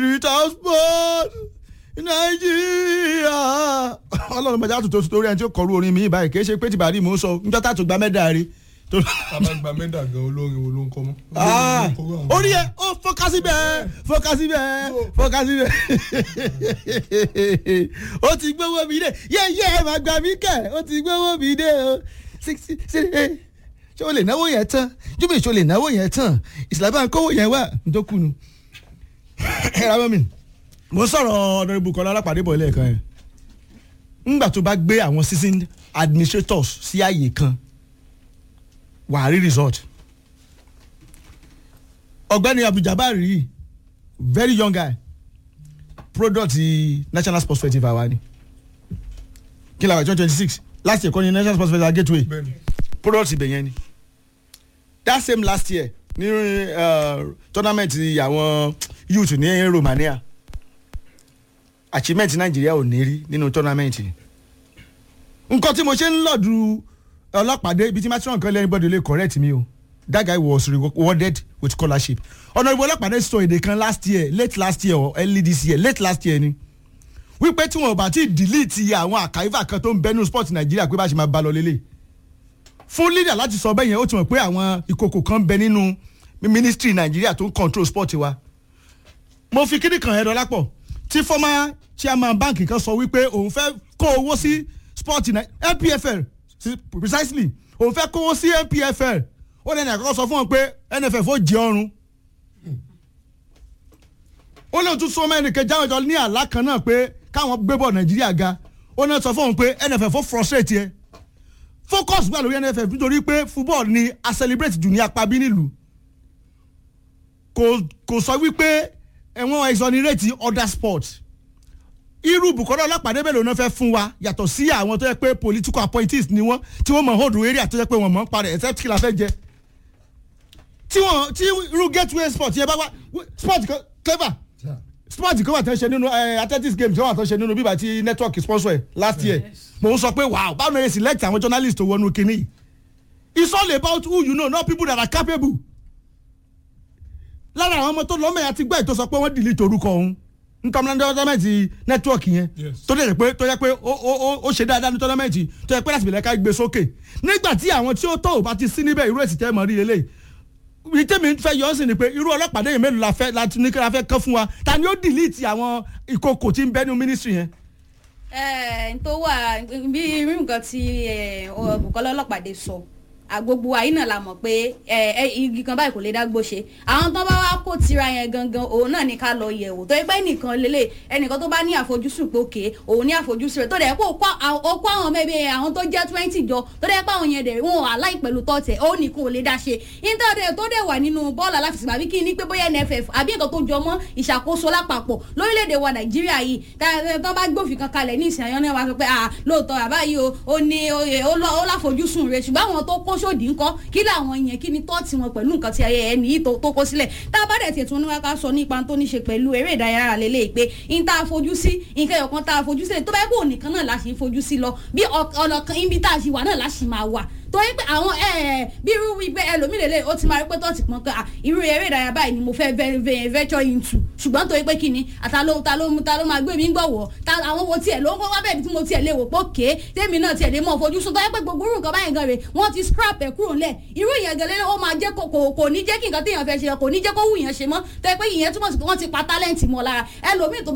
transport nàìjíríà ọlọ́run mọ̀já tuntun torí ẹni tí ó kọ̀rú orin mi báyìí kì í ṣe pé tìbàdí mò ń sọ níjọ́ tá a tó gba mẹ́dà rí. bàbá gba mẹ́dà gan olórin wo ló ń kọ́ mọ́. orí ẹ ó fọkásí bẹ́ẹ̀ fọkásí bẹ́ẹ̀ fọkásí bẹ́ẹ̀ ó ti gbówó mi dé yẹ́yẹ́ máa gbà mí kẹ́ ó ti gbówó mi dé o ṣé o lè náwó yẹn tán júbì ṣé o lè náwó yẹn tán ìsìlámù kówó yẹn wà ntòkùnù ẹ ra mọ́ mi mo sọ̀rọ̀ ọ̀dọ́rẹ́bù kọ́lá alápàdé bọ̀ lẹ́ẹ̀kan yẹn ńgbà tó bá gbé àwọn season administrators sí àyè kan wàá rí result ọ̀gbẹ́ni abduljabar yìí very young guy product national sports festival wa ni kí la wà twenty twenty six last year kọ́ ni national sports festival gateway product ibẹ̀ yẹn ni that same last year ní uh, tournament àwọn youth ní romania achievement nàìjíríà ò ní rí nínú tournament nǹkan tí mo ṣe ń lọ́ọ̀dù ọlọ́pàdé ibi tí matron kan lẹ́yìn bọ́dọ̀ lè correct mi o that guy was rewarded with scholarship ọ̀nà ìbò ọlọ́pàdé sọ èdè kan last year late last year or early this year late last year ni wípé tí wọn ò bá ti delete àwọn àkàìfà kan tó ń bẹnu sport nàìjíríà pé bá ṣe máa bá lọ lélẹ̀ fún leader láti sọ bẹ́ẹ̀ yẹn ó ti mọ̀ pé àwọn ìkòkò kan bẹ nínú ministry nàìjíríà tó ń control sport wa mo fi kíni kan ẹ̀rọ lápọ̀ tí former chairman bank kan sọ wípé òun fẹ́ kó owó sí sport npfl precisely òun fẹ́ kówó sí npfl ó lẹ́nu àkọ́kọ́ sọ fún wọn pé nff ó jẹ ọrùn ó lóun tún sọ mẹ́rin kejì àwọn ìjọ ní àlá kan náà pé káwọn gbé bọ̀ nàìjíríà ga ó náà sọ fún wọn pé nff ó frustrate yẹ focus wà lórí nff nítorí pé football ni a celebrate jù ní apá bí nílùú kò sọ wípé ẹ̀wọ̀n exonerate other sports irú Bukola Ọlápàdé mélòó náà fẹ́ fún wa yàtọ̀ sí àwọn tó yẹ pé political appointees ni wọ́n tí wọ́n mọ̀ hold area tó yẹ pé wọ́n mọ̀ ń parẹ́ except kí la fẹ́ jẹ tí wọ́n tí irú gateway sport yẹn bá wá sport kan clever sport kan wà tó ń ṣe nínú athletics games kan wà tó ń ṣe nínú bíbá tí network sponsor ẹ̀ last year mo ń sọ pé wow báwo ni ẹ select àwọn journalists tó wọnú kínní it's all about who you know not people that are capable lára àwọn ọmọ tó lọ́mọ àti gbọ́ ètò sọ pé wọ́n delete orúkọ òun nítorí tọ́lámẹ́ǹtì nẹ́tíwọ̀kì yẹn tó dẹ̀ pé tó yẹ pé ó ṣe dáadáa ní tọ́lámẹ́ǹtì tó yẹ pé láti bẹ̀rẹ̀ ká gbé sókè nígbà tí àwọn tí ó tó ò bá ti sí níbẹ̀ irú èsì tẹ́ mọ̀ rí eléyìí ibi tẹ́mi fẹ́ yọ ọ́ sí ni pé irú ọlọ́pàá dẹ́yìn mélòó la fẹ́ láti ní kí la fẹ́ kán fún wa ta ni ó delete àwọn ìkòkò tí ń bẹ ní ministry yẹn. ẹ ẹ tó wà bí irú nǹkan tí Bukola Ọlọ́pàdé sọ agbogbo àyín náà la mọ̀ pé ẹ ẹ igi kan báyìí kò lè dágbó ṣe àwọn tó bá wá kó tira yẹn gangan òun náà ní ká lọ yẹ̀ wò tó yẹ pé ẹnìkan lélẹ̀ ẹnìkan tó bá ní àfojúsùn pé òkè òun ní àfojúsùn rẹ̀ tó dẹ̀ kó kó àwọn mẹ́bí àwọn tó jẹ́ twenty jọ tó dẹ̀ pé àwọn yẹn dẹ̀ wọn aláì pẹ̀lú tọ́tẹ̀ ó ní kò lè dá ṣe intanet tó dẹ̀ wà nínú bọ́ọ̀lù aláfẹsẹ̀gbá bí kí ni pé bóyá NFF àbí nǹkan tó jọ mọ́ ìṣàkóso lápapọ̀ lórílẹ̀‐èdè wa Nàìjíríà yìí tó bá gbófin kan kalẹ̀ ní ìsìn àyànnà wa sọ pé lóòótọ́ àbáyé ó ní ó láfojúsùn rẹ̀ ṣùgbọ́n àwọn tó kó sódì ńkọ́ kí làwọn yẹn kí ni tọ́ọ̀tì wọn pẹ̀lú nǹkan tí ayẹyẹ ẹni yìí tó kó sílẹ̀ tá a bá dẹ̀ tiẹ̀ tún ní wá ká sọ nípa tó ní ṣe pẹ̀lú eré ìdárayá lélẹ̀ pé n tá a fojú sí nǹkan ẹ̀yọ̀kan tá a fojú sílẹ̀ tó bá yẹ kó nìkan náà la ṣe fojú sí lọ bí ọ̀nà kan ibi tá a ṣe wà náà la ṣì máa wà torí pé àwọn bí irú wípé ẹlòmíì lélẹ̀ ó ti máa rí pé tó ti pọn pé irú eré ìdárayá báyìí ni mo fẹ́ venture into ṣùgbọ́n torí pé kíni àtàló ta ló ta ló máa gbé mi gbọ̀wọ́ ta àwọn wo tiẹ̀ ló ń kọ́ wá bẹ́ẹ̀ bí tí mo tiẹ̀ lè wò pé òkè tèmi náà tiẹ̀ lè mọ̀ fojú sùn tó yẹ pé gbogbo irú nǹkan báyìí gan rè wọ́n ti scrap ẹ̀ kúrò ńlẹ̀ irú ìyẹn gẹ́lẹ́ ó máa jẹ́ kò kò ní jẹ́ kí nǹkan téèyàn fẹ́ ṣe kò ní jẹ́ kó wù yẹn ṣe mọ́ tó yẹ pé ìyẹn túmọ̀ sí pé wọ́n ti pa talent mọ́ lára ẹlòmíì tó bá